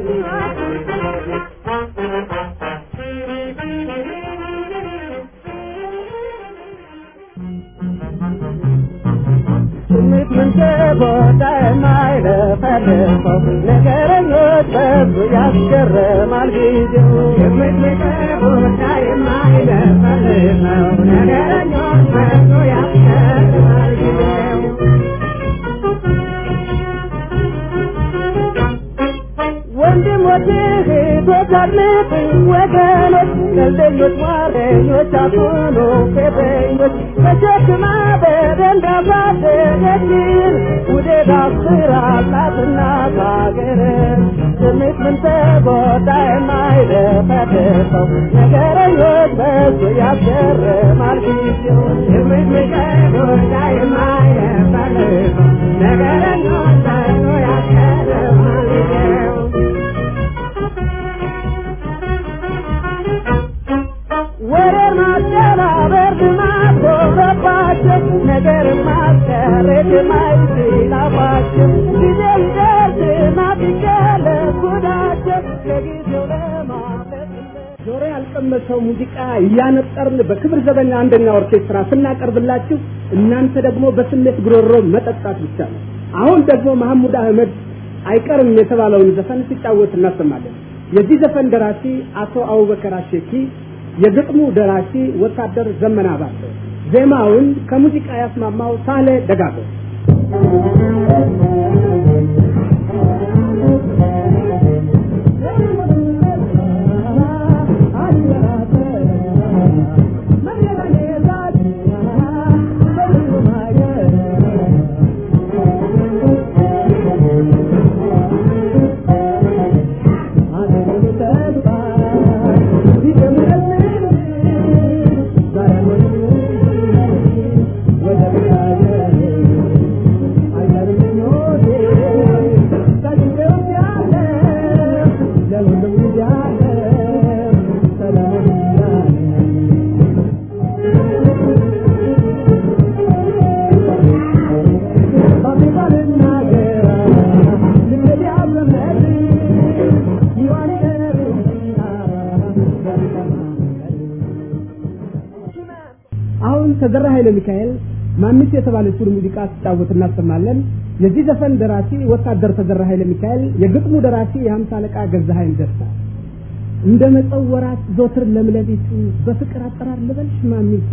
ስሜት ምንጭቦታ የማይለፈልፈው ነገረኞች በዙ ያስገርማል ጊዜው ስሜት ምንጭቦታ የማይለፈልፈው ነገረኞች በዙ ያስገርማል ጊዜው አታድምጥ ወገኖች ቀልደኞች ዋረኞች አትሁኑ ፌዘኞች ተሸክማ በደንብ ያሳደገችን ውዴት አስራላትና ካገር ስሜት ምን ተጎዳ የማይደፈደፈው ነገረኞች በሱ ያስገርማል ጊዜው ስሜት ምን ተጎዳ የማይደፈደፈው ነገረኞች በሱ ያስገርማል ጊዜው ወሬ ማደባበር ልማድ ሆነባቸው ነገር ማስቀረት የማይችላባቸው ጊዜ ይደርስና ቢገለጥ ጉዳቸው ከጊዜው ለማምለጥ ጆሮ ያልቀመሰው ሙዚቃ እያነጠርን በክብር ዘበኛ አንደኛ ኦርኬስትራ ስናቀርብላችሁ እናንተ ደግሞ በስሜት ጉሮሮ መጠጣት ብቻ ነው። አሁን ደግሞ መሐሙድ አህመድ አይቀርም የተባለውን ዘፈን ሲጫወት እናሰማለን። የዚህ ዘፈን ደራሲ አቶ አቡበከር አሸኪ፣ የግጥሙ ደራሲ ወታደር ዘመና ባተ፣ ዜማውን ከሙዚቃ ያስማማው ሳሌ ደጋጎ አሁን ተዘራ ኃይለ ሚካኤል ማሚት የተባለችውን ሙዚቃ ሲጫወት እናሰማለን። የዚህ ዘፈን ደራሲ ወታደር ተዘራ ኃይለ ሚካኤል፣ የግጥሙ ደራሲ የሀምሳ አለቃ ገዛሀኝ ደስታ። እንደ መጸው ወራት ዞትር ለምለሊቱ በፍቅር አጠራር ልበልሽ ማሚቱ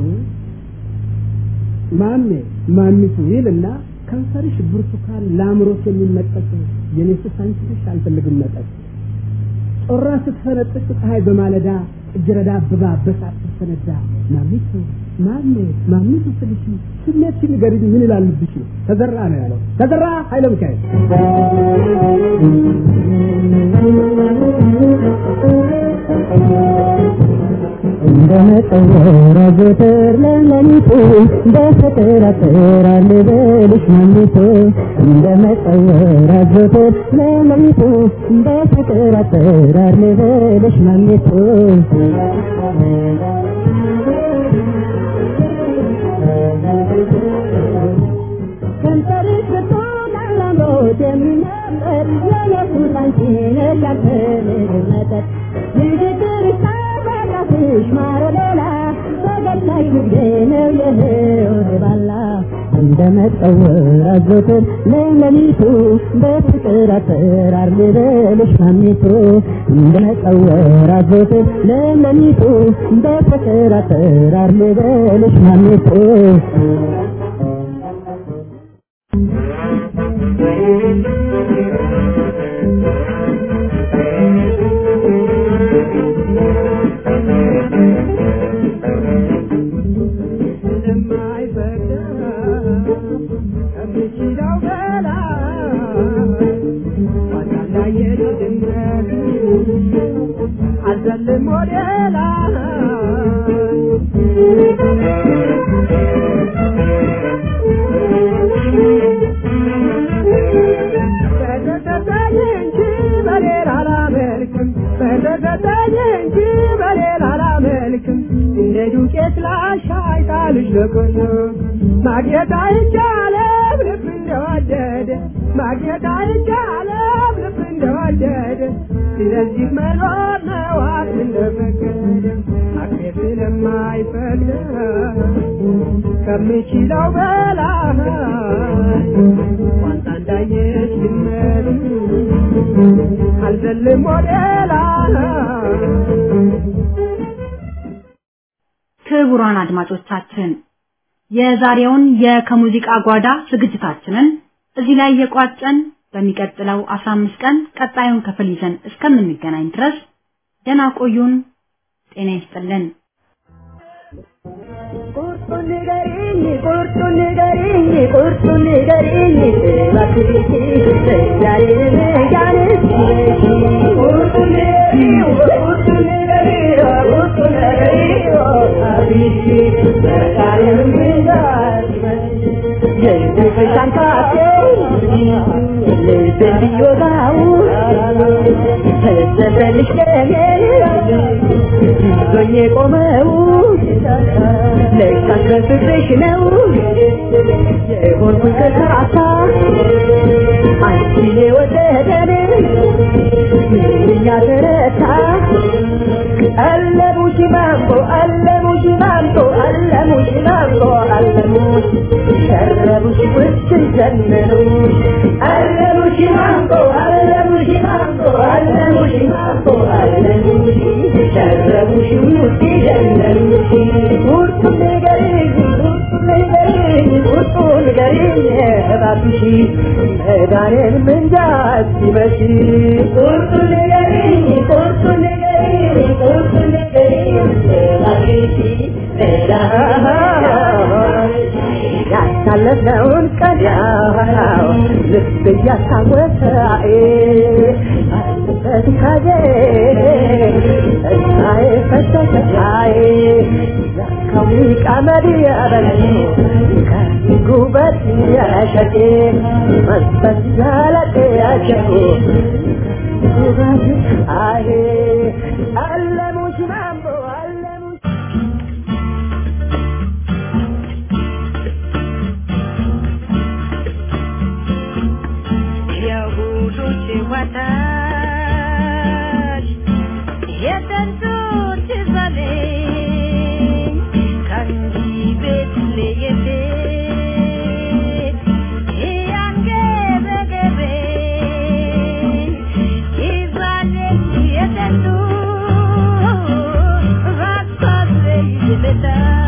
ማሜ ማሚቱ ይልና ከንፈርሽ ብርቱካን ለአእምሮት የሚመጠጥ የኔ ሱስ አንቺ ነሽ አልፈልግም መጠጥ ጮራ ስትፈነጥቅ ፀሐይ በማለዳ እጅረዳ አብባ በሳት ስትፈነዳ ማሚቱ ማሜ ማሚቱ ስልሽ ስሜት ንገሪኝ ምን ይላልብሽ ተዘራ ነው ያለው ተዘራ ኃይለ ሚካኤል እንደመጠወራ ዘወትር ለሌሊቱ በፍቅር አጥራል ልበልሽ ማሚቱ እንደመጠወራ ዘወትር ለሌሊቱ በፍቅር አጥራል ልበልሽ ማሚቱ ከንፈርሽ ብርቱካን ለአምሮት የሚመጠር የኢየሱስ አንቺ ነሽ ያልፈልግ መጠጥ ንግግርሽ ታበራፍሽ ማረ ሌላ ፈገግታሽ ንግዴ ነው የህይወት ባላ እንደ መጠወር አዘወትር ለሌሊቱ በፍቅር አጠራር ልበልሽ ማሚቱ እንደ መጠወር አዘወትር ለሌሊቱ በፍቅር አጠራር ልበልሽ ማሚቱ አዘልም ወደ ላይ በተሰጠኝ እንጂ በሌላ አላመልክም በተሰጠኝ እንጂ በሌላ አላመልክም እንደ ዱቄት ላሻይ ጣልሽ ለቆየ ማግኘት አይቻለም ልብ እንደወደደ ማግኘት አይቻለም ልብ እንደወደደ ስለዚህ መኖር ነው አቅም እንደፈቀደ አቅሜ ስለማይፈቅድ ከምችለው በላይ ቋንጣ እንዳየች ድመት አልዘልም ወደ ላይ ክቡራን አድማጮቻችን የዛሬውን የከሙዚቃ ጓዳ ዝግጅታችንን እዚህ ላይ የቋጨን በሚቀጥለው 15 ቀን ቀጣዩን ክፍል ይዘን እስከምንገናኝ ድረስ ደህና ቆዩን። ጤና ይስጥልን። ቁርጡን ንገሪኝ ቁርጡን ንገሪኝ ቁርጡን ንገሪኝ እባክሽ ዛሬን ያንስ ቁርጡን ንገሪኝ ቁርጡን ንገሪኝ ቁርጡን ንገሪኝ አብሽ ዛሬን የልብሽ አንካቴ ልብን ቢወጋው ተሰበልሽ ደሜ ይዞኝ የቆመው ለካስ በፍቅርሽ ነው የሆንኩት ከሳሳ አንቺን የወደደን ምንኛ ተረታ አለሙሽ ማንጎ አለሙሽ ማንጎ አለሙሽ ማንጎ አለሙሽ ሸረቡሽ ውስን ዘመኑ አለሙሽ ማንጎ አለሙሽ ማንጎ አለሙሽ ማንጎ አለሙሽ ሸረቡሽ ውስጥ ዘመኑሽ ውርጡን ንገሪኝ ውርጡን ንገሪኝ ውርጡን ንገሪኝ እባክሽ መዳኔን ምንጃ ሲመሽ ውርጡን ንገሪኝ ውርጡን ንገሪኝ ውርጡን ንገሪኝ እባክሽ ያሳለፍነውን ቀን ያው ልብ እያስታወሰ በትካዜ እሳዬ ፈሰሰ ያካው ቀመድ ያበለኝ ከጉበት ያሸቴ መንፈስ ያለጤ ያሸቴ ጉበት አይ አለሙሽ ማምቦ አለሙሽ የሁዶች ወጣት የጥንቶች ዘለኝ ከእንዲህ ቤት ለየት እያንገበገበኝ ይዛለኝ የጥንቱ ራሳለኝ ልታ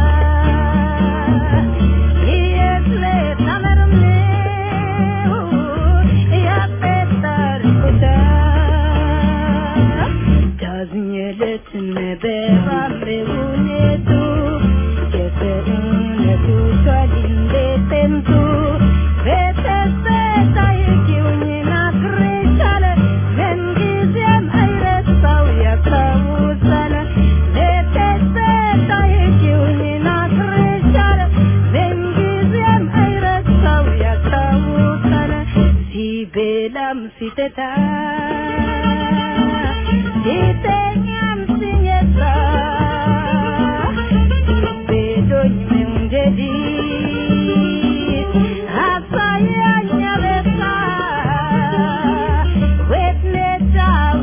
ሲበላም ሲጠጣ ሲተኛም ሲነሳ ቤቶኝ መንገዲ አሳያኝ አበሳ ወትነታ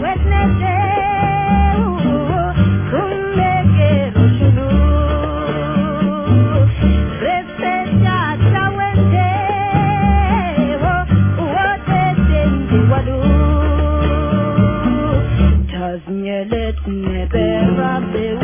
ወትነቴው ኩም ነገሩ ሽሉ ረስተኛ ቻወንቴው ወተቴንዲ ወዱ ታዝኘለት ነበር ባቤው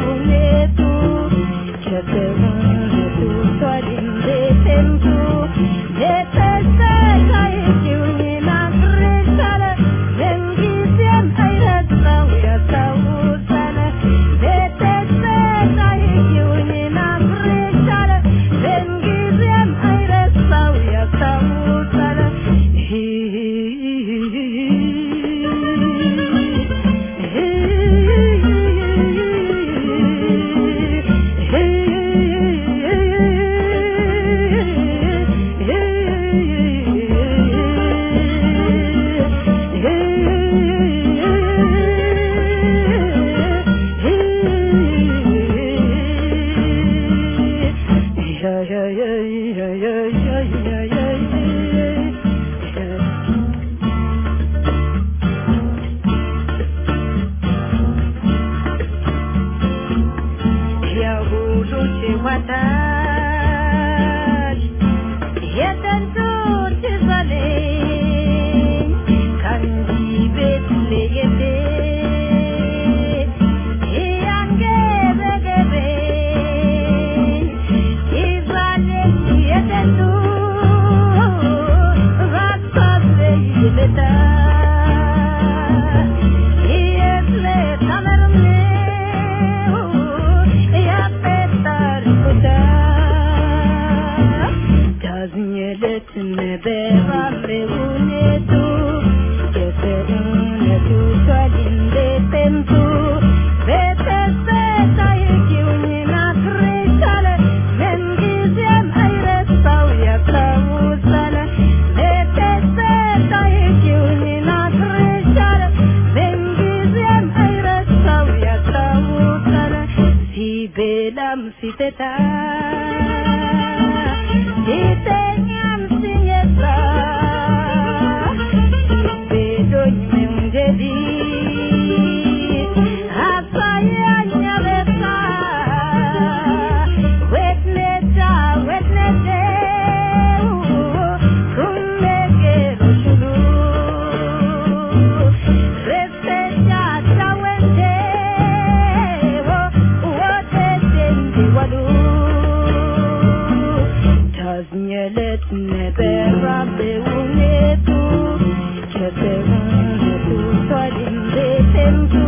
seta Ditengan sinyeta Bedonya menjadi Asayanya beta Wetneta, wetnete Kumeke rushulu Reseja chawente Wote tendi wadu Taznielet nebera beunetu Cheterunetu Swadim betentu